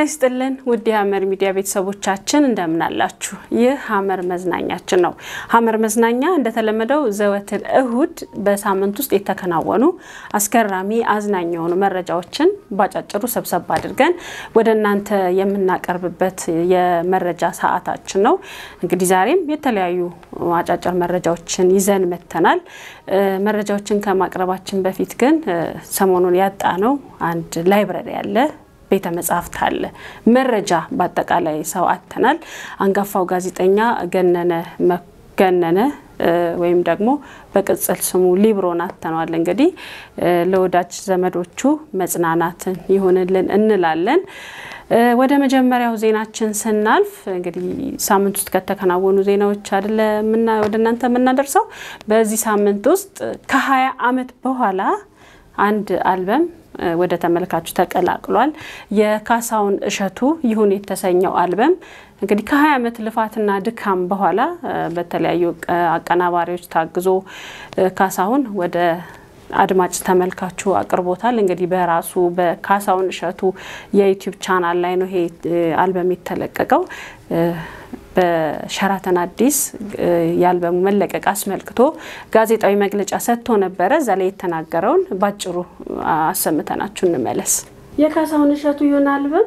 ይስጥልን ውድ የሀመር ሚዲያ ቤተሰቦቻችን እንደምን አላችሁ? ይህ ሀመር መዝናኛችን ነው። ሀመር መዝናኛ እንደተለመደው ዘወትር እሁድ በሳምንት ውስጥ የተከናወኑ አስገራሚ አዝናኝ የሆኑ መረጃዎችን ባጫጭሩ ሰብሰብ አድርገን ወደ እናንተ የምናቀርብበት የመረጃ ሰዓታችን ነው። እንግዲህ ዛሬም የተለያዩ አጫጭር መረጃዎችን ይዘን መጥተናል። መረጃዎችን ከማቅረባችን በፊት ግን ሰሞኑን ያጣ ነው አንድ ላይብረሪ ያለ ቤተ መጻሕፍት አለ። መረጃ በአጠቃላይ ሰው አጥተናል። አንጋፋው ጋዜጠኛ ገነነ ገነነ ወይም ደግሞ በቅጽል ስሙ ሊብሮን አጥተነዋል። እንግዲህ ለወዳጅ ዘመዶቹ መጽናናትን ይሁንልን እንላለን። ወደ መጀመሪያው ዜናችን ስናልፍ እንግዲህ ሳምንት ውስጥ ከተከናወኑ ዜናዎች አይደለ ወደ እናንተ የምናደርሰው በዚህ ሳምንት ውስጥ ከሀያ ዓመት በኋላ አንድ አልበም ወደ ተመልካቹ ተቀላቅሏል። የካሳሁን እሸቱ ይሁን የተሰኘው አልበም እንግዲህ ከ20 ዓመት ልፋትና ድካም በኋላ በተለያዩ አቀናባሪዎች ታግዞ ካሳሁን ወደ አድማጭ ተመልካቹ አቅርቦታል። እንግዲህ በራሱ በካሳሁን እሸቱ የዩቲዩብ ቻናል ላይ ነው ይሄ አልበም የተለቀቀው። በሸራተን አዲስ የአልበሙ መለቀቅ አስመልክቶ ጋዜጣዊ መግለጫ ሰጥቶ ነበረ። እዛ ላይ የተናገረውን ባጭሩ አሰምተናችሁ እንመለስ። የካሳሁን እሸቱ ይሁን አልበም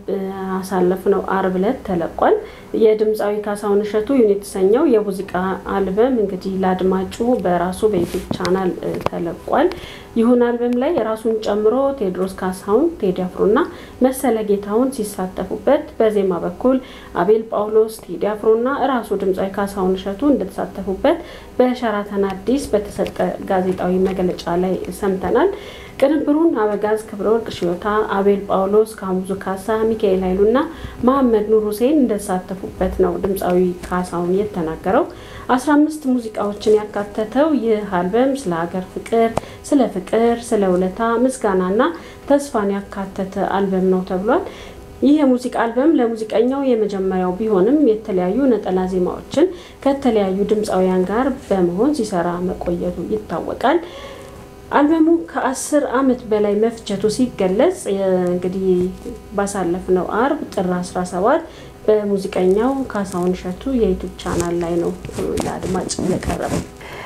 አሳለፍነው አርብ ዕለት ተለቋል። የድምፃዊ ካሳሁን እሸቱ ይሁን የተሰኘው የሙዚቃ አልበም እንግዲህ ለአድማጩ በራሱ በዩቲዩብ ቻናል ተለቋል። ይሁን አልበም ላይ ራሱን ጨምሮ ቴዎድሮስ ካሳሁን፣ ቴዲ አፍሮና መሰለ ጌታሁን ሲሳተፉበት በዜማ በኩል አቤል ጳውሎስ፣ ቴዲ አፍሮና ራሱ ድምፃዊ ካሳሁን እሸቱ እንደተሳተፉበት በሸራተን አዲስ በተሰጠ ጋዜጣዊ መግለጫ ላይ ሰምተናል። ቅንብሩን አበጋዝ ክብረወርቅ ሽዮታ፣ አቤል ጳውሎስ፣ ካሙዙ ካሳ፣ ሚካኤል ኃይሉና መሐመድ ኑር ሁሴን እንደተሳተፉበት ነው ድምፃዊ ካሳሁን የተናገረው። አስራ አምስት ሙዚቃዎችን ያካተተው ይህ አልበም ስለ ሀገር ፍቅር፣ ስለ ፍቅር፣ ስለ ውለታ፣ ምስጋናና ተስፋን ያካተተ አልበም ነው ተብሏል። ይህ የሙዚቃ አልበም ለሙዚቀኛው የመጀመሪያው ቢሆንም የተለያዩ ነጠላ ዜማዎችን ከተለያዩ ድምፃውያን ጋር በመሆን ሲሰራ መቆየቱ ይታወቃል። አልበሙ ከአስር ዓመት በላይ መፍጀቱ ሲገለጽ እንግዲህ ባሳለፍነው አርብ ጥር 17 በሙዚቀኛው ካሳሁን እሸቱ የዩቱብ ቻናል ላይ ነው ለአድማጭ የቀረበው።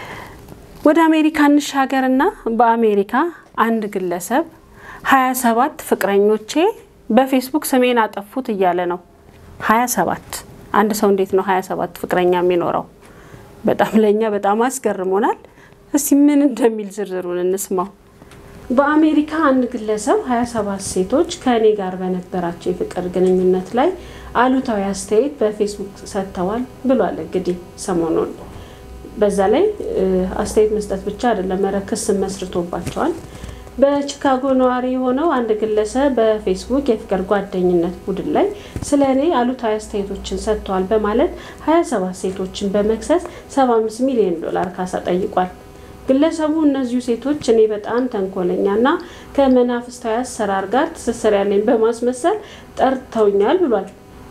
ወደ አሜሪካ እንሻገርና በአሜሪካ አንድ ግለሰብ 27 ፍቅረኞቼ በፌስቡክ ስሜን አጠፉት እያለ ነው። 27 አንድ ሰው እንዴት ነው 27 ፍቅረኛ የሚኖረው? በጣም ለእኛ በጣም አስገርሞናል። እስቲ ምን እንደሚል ዝርዝሩን እንስማው። በአሜሪካ አንድ ግለሰብ 27 ሴቶች ከእኔ ጋር በነበራቸው የፍቅር ግንኙነት ላይ አሉታዊ አስተያየት በፌስቡክ ሰጥተዋል ብሏል። እንግዲህ ሰሞኑን በዛ ላይ አስተያየት መስጠት ብቻ አይደለም፣ ኧረ ክስ መስርቶባቸዋል። በቺካጎ ነዋሪ የሆነው አንድ ግለሰብ በፌስቡክ የፍቅር ጓደኝነት ቡድን ላይ ስለ እኔ አሉታዊ አስተያየቶችን ሰጥተዋል በማለት 27 ሴቶችን በመክሰስ 75 ሚሊዮን ዶላር ካሳ ጠይቋል። ግለሰቡ እነዚሁ ሴቶች እኔ በጣም ተንኮለኛና ከመናፍስታዊ አሰራር ጋር ትስስር ያለኝ በማስመሰል ጠርተውኛል ብሏል።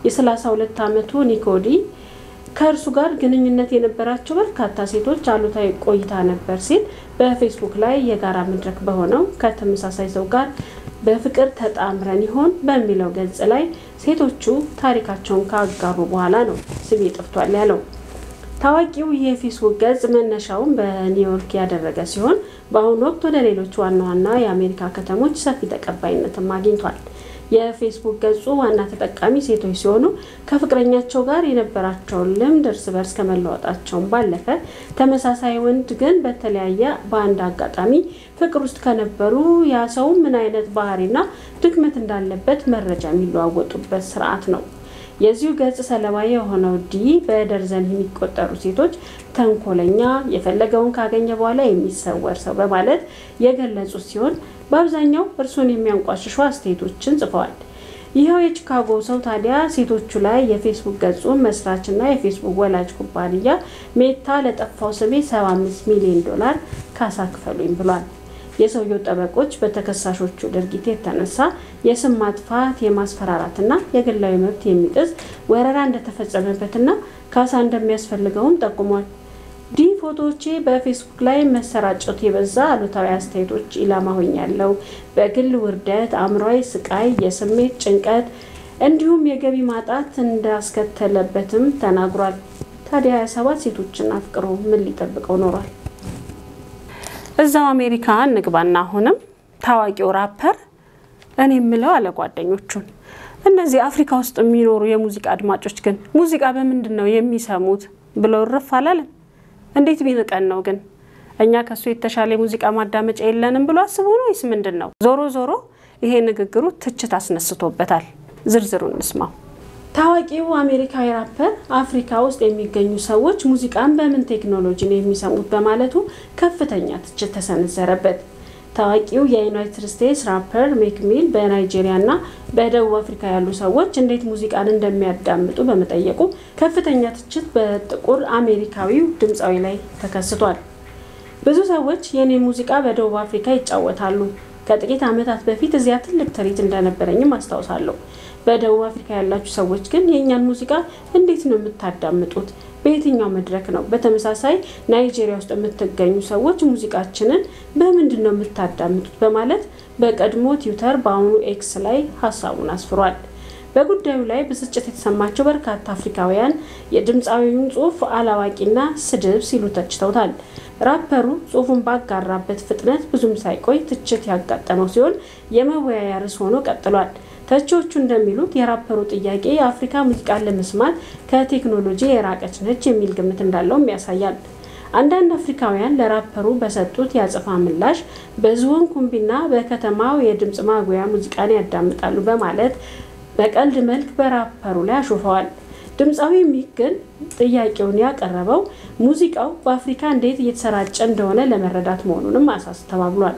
የ32 ዓመቱ ኒኮዲ ከእርሱ ጋር ግንኙነት የነበራቸው በርካታ ሴቶች አሉታዊ ቆይታ ነበር ሲል በፌስቡክ ላይ የጋራ መድረክ በሆነው ከተመሳሳይ ሰው ጋር በፍቅር ተጣምረን ይሆን በሚለው ገጽ ላይ ሴቶቹ ታሪካቸውን ካጋሩ በኋላ ነው ስሜ ጠፍቷል ያለው። ታዋቂው የፌስቡክ ገጽ መነሻውን በኒውዮርክ ያደረገ ሲሆን በአሁኑ ወቅት ወደ ሌሎች ዋና ዋና የአሜሪካ ከተሞች ሰፊ ተቀባይነትም አግኝቷል። የፌስቡክ ገጹ ዋና ተጠቃሚ ሴቶች ሲሆኑ ከፍቅረኛቸው ጋር የነበራቸውን ልምድ እርስ በርስ ከመለዋወጣቸውን ባለፈ ተመሳሳይ ወንድ ግን በተለያየ በአንድ አጋጣሚ ፍቅር ውስጥ ከነበሩ ያ ሰው ምን አይነት ባህሪና ድክመት እንዳለበት መረጃ የሚለዋወጡበት ስርዓት ነው። የዚሁ ገጽ ሰለባ የሆነው ዲ በደርዘን የሚቆጠሩ ሴቶች ተንኮለኛ፣ የፈለገውን ካገኘ በኋላ የሚሰወር ሰው በማለት የገለጹት ሲሆን በአብዛኛው እርሱን የሚያንቋሽሹ አስተያየቶችን ጽፈዋል። ይኸው የቺካጎ ሰው ታዲያ ሴቶቹ ላይ የፌስቡክ ገጹን መስራችና የፌስቡክ ወላጅ ኩባንያ ሜታ ለጠፋው ስሜ 75 ሚሊዮን ዶላር ካሳ ክፈሉኝ ብሏል። የሰውየው ጠበቆች በተከሳሾቹ ድርጊት የተነሳ የስም ማጥፋት፣ የማስፈራራትና የግላዊ መብት የሚጥስ ወረራ እንደተፈጸመበትና ካሳ እንደሚያስፈልገውም ጠቁሟል። ዲ ፎቶዎቼ በፌስቡክ ላይ መሰራጨቱ የበዛ አሉታዊ አስተያየቶች ኢላማ ሆኛለሁ። በግል ውርደት፣ አእምሯዊ ስቃይ፣ የስሜት ጭንቀት እንዲሁም የገቢ ማጣት እንዳስከተለበትም ተናግሯል። ታዲያ 27 ሴቶችን አፍቅሮ ምን ሊጠብቀው ኖሯል? እዛው አሜሪካ እንግባና አሁንም ታዋቂው ራፐር እኔ የምለው አለ ጓደኞቹን እነዚህ አፍሪካ ውስጥ የሚኖሩ የሙዚቃ አድማጮች ግን ሙዚቃ በምንድን ነው የሚሰሙት ብለው እርፍ አላለም። እንዴት ቢንቀን ነው ግን እኛ ከሱ የተሻለ የሙዚቃ ማዳመጫ የለንም ብሎ አስቦ ነው ወይስ ምንድን ነው? ዞሮ ዞሮ ይሄ ንግግሩ ትችት አስነስቶበታል። ዝርዝሩ እንስማው። ታዋቂው አሜሪካዊ ራፐር አፍሪካ ውስጥ የሚገኙ ሰዎች ሙዚቃን በምን ቴክኖሎጂ ነው የሚሰሙት በማለቱ ከፍተኛ ትችት ተሰነዘረበት። ታዋቂው የዩናይትድ ስቴትስ ራፐር ሜክ ሚል በናይጄሪያ እና በደቡብ አፍሪካ ያሉ ሰዎች እንዴት ሙዚቃን እንደሚያዳምጡ በመጠየቁ ከፍተኛ ትችት በጥቁር አሜሪካዊው ድምፃዊ ላይ ተከስቷል። ብዙ ሰዎች የኔ ሙዚቃ በደቡብ አፍሪካ ይጫወታሉ። ከጥቂት ዓመታት በፊት እዚያ ትልቅ ትርኢት እንደነበረኝም አስታውሳለሁ። በደቡብ አፍሪካ ያላችሁ ሰዎች ግን የእኛን ሙዚቃ እንዴት ነው የምታዳምጡት? በየትኛው መድረክ ነው? በተመሳሳይ ናይጄሪያ ውስጥ የምትገኙ ሰዎች ሙዚቃችንን በምንድን ነው የምታዳምጡት? በማለት በቀድሞ ትዊተር በአሁኑ ኤክስ ላይ ሀሳቡን አስፍሯል። በጉዳዩ ላይ ብስጭት የተሰማቸው በርካታ አፍሪካውያን የድምፃዊውን ጽሑፍ አላዋቂና ስድብ ሲሉ ተችተውታል። ራፐሩ ጽሑፉን ባጋራበት ፍጥነት ብዙም ሳይቆይ ትችት ያጋጠመው ሲሆን የመወያያ ርዕስ ሆኖ ቀጥሏል። ተቺዎቹ እንደሚሉት የራፐሩ ጥያቄ የአፍሪካ ሙዚቃን ለመስማት ከቴክኖሎጂ የራቀች ነች የሚል ግምት እንዳለውም ያሳያል። አንዳንድ አፍሪካውያን ለራፐሩ በሰጡት የአጸፋ ምላሽ በዝሆን ኩምቢና በከተማው የድምፅ ማጉያ ሙዚቃን ያዳምጣሉ በማለት በቀልድ መልክ በራፐሩ ላይ አሾፈዋል። ድምፃዊ ሚክ ግን ጥያቄውን ያቀረበው ሙዚቃው በአፍሪካ እንዴት እየተሰራጨ እንደሆነ ለመረዳት መሆኑንም አሳስተባብሏል።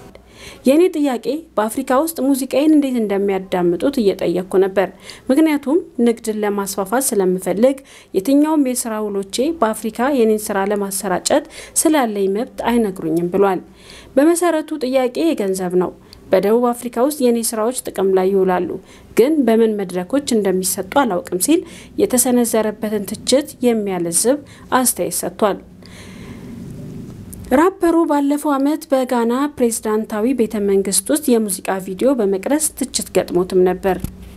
የእኔ ጥያቄ በአፍሪካ ውስጥ ሙዚቃዬን እንዴት እንደሚያዳምጡት እየጠየቅኩ ነበር። ምክንያቱም ንግድን ለማስፋፋት ስለምፈልግ የትኛውም የስራ ውሎቼ በአፍሪካ የኔን ስራ ለማሰራጨት ስላለኝ መብት አይነግሩኝም ብሏል። በመሰረቱ ጥያቄ የገንዘብ ነው። በደቡብ አፍሪካ ውስጥ የኔ ስራዎች ጥቅም ላይ ይውላሉ፣ ግን በምን መድረኮች እንደሚሰጡ አላውቅም ሲል የተሰነዘረበትን ትችት የሚያለዝብ አስተያየት ሰጥቷል። ራፐሩ ባለፈው ዓመት በጋና ፕሬዝዳንታዊ ቤተ መንግስት ውስጥ የሙዚቃ ቪዲዮ በመቅረጽ ትችት ገጥሞትም ነበር።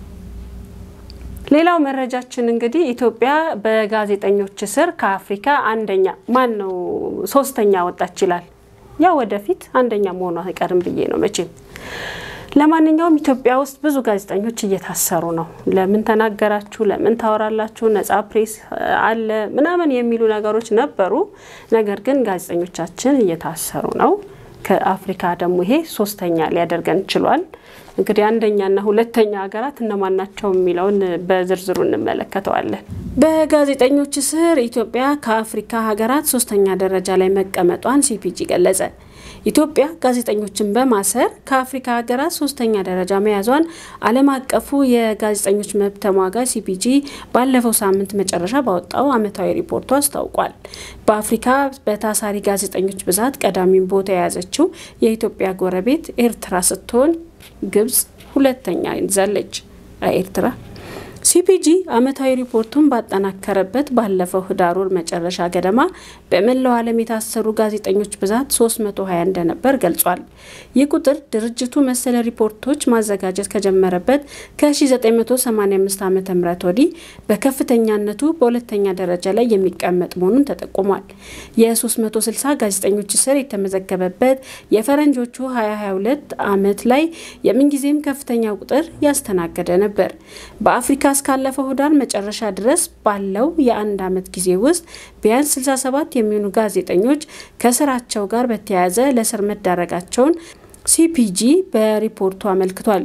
ሌላው መረጃችን እንግዲህ ኢትዮጵያ በጋዜጠኞች እስር ከአፍሪካ አንደኛ ማን ነው ሶስተኛ ወጣች ይላል። ያው ወደፊት አንደኛ መሆኗ አይቀርም ብዬ ነው መቼም። ለማንኛውም ኢትዮጵያ ውስጥ ብዙ ጋዜጠኞች እየታሰሩ ነው። ለምን ተናገራችሁ፣ ለምን ታወራላችሁ፣ ነጻ ፕሬስ አለ ምናምን የሚሉ ነገሮች ነበሩ። ነገር ግን ጋዜጠኞቻችን እየታሰሩ ነው። ከአፍሪካ ደግሞ ይሄ ሶስተኛ ሊያደርገን ችሏል። እንግዲህ አንደኛና ሁለተኛ ሀገራት እነማን ናቸው የሚለውን በዝርዝሩ እንመለከተዋለን። በጋዜጠኞች እስር ኢትዮጵያ ከአፍሪካ ሀገራት ሶስተኛ ደረጃ ላይ መቀመጧን ሲፒጂ ገለጸ። ኢትዮጵያ ጋዜጠኞችን በማሰር ከአፍሪካ ሀገራት ሶስተኛ ደረጃ መያዟን ዓለም አቀፉ የጋዜጠኞች መብት ተሟጋች ሲፒጂ ባለፈው ሳምንት መጨረሻ ባወጣው ዓመታዊ ሪፖርቱ አስታውቋል። በአፍሪካ በታሳሪ ጋዜጠኞች ብዛት ቀዳሚውን ቦታ የያዘችው የኢትዮጵያ ጎረቤት ኤርትራ ስትሆን ግብጽ ሁለተኛ ይዛለች። ኤርትራ ሲፒጂ ዓመታዊ ሪፖርቱን ባጠናከረበት ባለፈው ህዳር ወር መጨረሻ ገደማ በመላው ዓለም የታሰሩ ጋዜጠኞች ብዛት 320 እንደነበር ገልጿል። ይህ ቁጥር ድርጅቱ መሰለ ሪፖርቶች ማዘጋጀት ከጀመረበት ከ1985 ዓ ም ወዲህ በከፍተኛነቱ በሁለተኛ ደረጃ ላይ የሚቀመጥ መሆኑን ተጠቁሟል። የ360 ጋዜጠኞች እስር የተመዘገበበት የፈረንጆቹ 2022 ዓመት ላይ የምንጊዜም ከፍተኛ ቁጥር ያስተናገደ ነበር። በአፍሪካ እስካለፈው ህዳር መጨረሻ ድረስ ባለው የአንድ ዓመት ጊዜ ውስጥ ቢያንስ 67 የሚሆኑ ጋዜጠኞች ከስራቸው ጋር በተያያዘ ለእስር መዳረጋቸውን ሲፒጂ በሪፖርቱ አመልክቷል።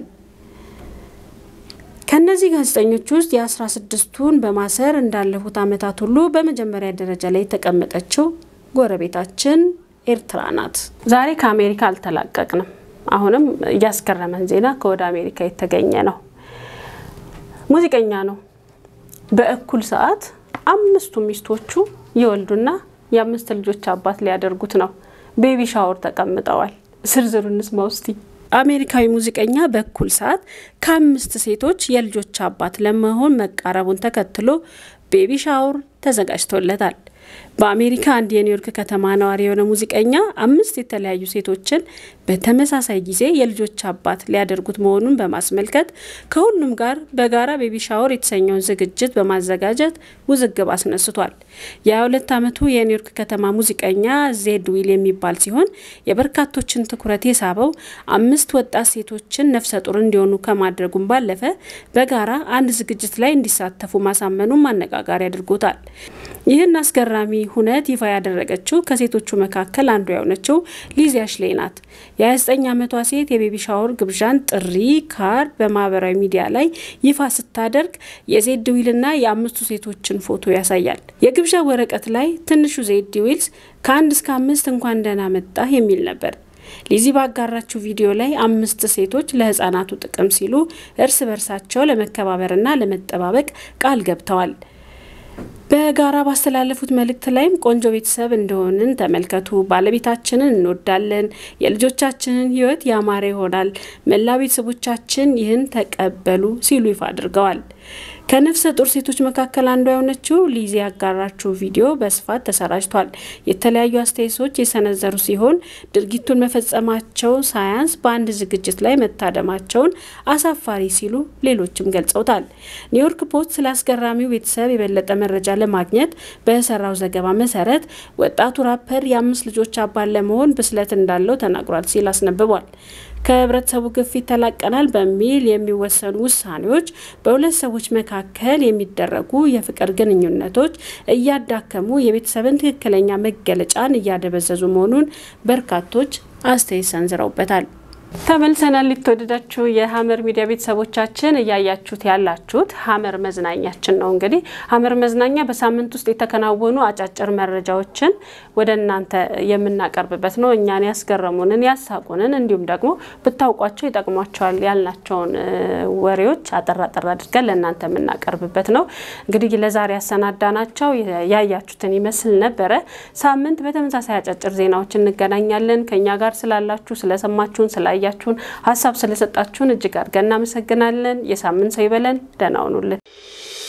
ከእነዚህ ጋዜጠኞች ውስጥ የአስራ ስድስቱን በማሰር እንዳለፉት ዓመታት ሁሉ በመጀመሪያ ደረጃ ላይ የተቀመጠችው ጎረቤታችን ኤርትራ ናት። ዛሬ ከአሜሪካ አልተላቀቅንም። አሁንም እያስገረመን ዜና ከወደ አሜሪካ የተገኘ ነው። ሙዚቀኛ ነው። በእኩል ሰዓት አምስቱ ሚስቶቹ ይወልዱና የአምስት ልጆች አባት ሊያደርጉት ነው። ቤቢ ሻወር ተቀምጠዋል። ዝርዝሩ እንስማ ውስቲ። አሜሪካዊ ሙዚቀኛ በእኩል ሰዓት ከአምስት ሴቶች የልጆች አባት ለመሆን መቃረቡን ተከትሎ ቤቢ ሻወር ተዘጋጅቶለታል። በአሜሪካ አንድ የኒውዮርክ ከተማ ነዋሪ የሆነ ሙዚቀኛ አምስት የተለያዩ ሴቶችን በተመሳሳይ ጊዜ የልጆች አባት ሊያደርጉት መሆኑን በማስመልከት ከሁሉም ጋር በጋራ ቤቢ ሻወር የተሰኘውን ዝግጅት በማዘጋጀት ውዝግብ አስነስቷል። የ22 ዓመቱ የኒውዮርክ ከተማ ሙዚቀኛ ዜድ ዊል የሚባል ሲሆን የበርካቶችን ትኩረት የሳበው አምስት ወጣት ሴቶችን ነፍሰ ጡር እንዲሆኑ ከማድረጉም ባለፈ በጋራ አንድ ዝግጅት ላይ እንዲሳተፉ ማሳመኑም አነጋጋሪ አድርጎታል። ይህን አስገራሚ ሁነት ይፋ ያደረገችው ከሴቶቹ መካከል አንዱ የሆነችው ሊዚ አሽሌ ናት። የ29 ዓመቷ ሴት የቤቢ ሻወር ግብዣን ጥሪ ካርድ በማህበራዊ ሚዲያ ላይ ይፋ ስታደርግ የዜድ ዊልና የአምስቱ ሴቶችን ፎቶ ያሳያል። የግብዣ ወረቀት ላይ ትንሹ ዜድ ዊልስ ከአንድ እስከ አምስት እንኳን ደህና መጣህ የሚል ነበር። ሊዚ ባጋራችው ቪዲዮ ላይ አምስት ሴቶች ለህፃናቱ ጥቅም ሲሉ እርስ በርሳቸው ለመከባበርና ለመጠባበቅ ቃል ገብተዋል። በጋራ ባስተላለፉት መልእክት ላይም ቆንጆ ቤተሰብ እንደሆንን ተመልከቱ፣ ባለቤታችንን እንወዳለን፣ የልጆቻችንን ህይወት ያማረ ይሆናል፣ መላ ቤተሰቦቻችን ይህን ተቀበሉ ሲሉ ይፋ አድርገዋል። ከነፍሰ ጡር ሴቶች መካከል አንዷ የሆነችው ሊዚ ያጋራችው ቪዲዮ በስፋት ተሰራጭቷል። የተለያዩ አስተያየቶች የሰነዘሩ ሲሆን ድርጊቱን መፈጸማቸው ሳያንስ በአንድ ዝግጅት ላይ መታደማቸውን አሳፋሪ ሲሉ ሌሎችም ገልጸውታል። ኒውዮርክ ፖስት ስለ አስገራሚው ቤተሰብ የበለጠ መረጃ ለማግኘት በሰራው ዘገባ መሰረት ወጣቱ ራፐር የአምስት ልጆች አባት ለመሆን ብስለት እንዳለው ተናግሯል ሲል አስነብቧል። ከህብረተሰቡ ግፊት ተላቀናል በሚል የሚወሰኑ ውሳኔዎች በሁለት ሰዎች መካከል የሚደረጉ የፍቅር ግንኙነቶች እያዳከሙ የቤተሰብን ትክክለኛ መገለጫን እያደበዘዙ መሆኑን በርካቶች አስተያየት ሰንዝረውበታል። ተመልሰናል። የተወደዳችሁ የሀመር ሚዲያ ቤተሰቦቻችን እያያችሁት ያላችሁት ሀመር መዝናኛችን ነው። እንግዲህ ሀመር መዝናኛ በሳምንት ውስጥ የተከናወኑ አጫጭር መረጃዎችን ወደ እናንተ የምናቀርብበት ነው። እኛን ያስገረሙንን፣ ያሳቁንን እንዲሁም ደግሞ ብታውቋቸው ይጠቅሟቸዋል ያልናቸውን ወሬዎች አጠር አጠር አድርገን ለእናንተ የምናቀርብበት ነው። እንግዲህ ለዛሬ ያሰናዳናቸው ያያችሁትን ይመስል ነበረ። ሳምንት በተመሳሳይ አጫጭር ዜናዎች እንገናኛለን። ከእኛ ጋር ስላላችሁ ስለሰማችሁን ስላ ያችሁን ሀሳብ ስለሰጣችሁን እጅግ አድርገን እናመሰግናለን። የሳምንት ሰው ይበለን። ደህና ሁኑልን።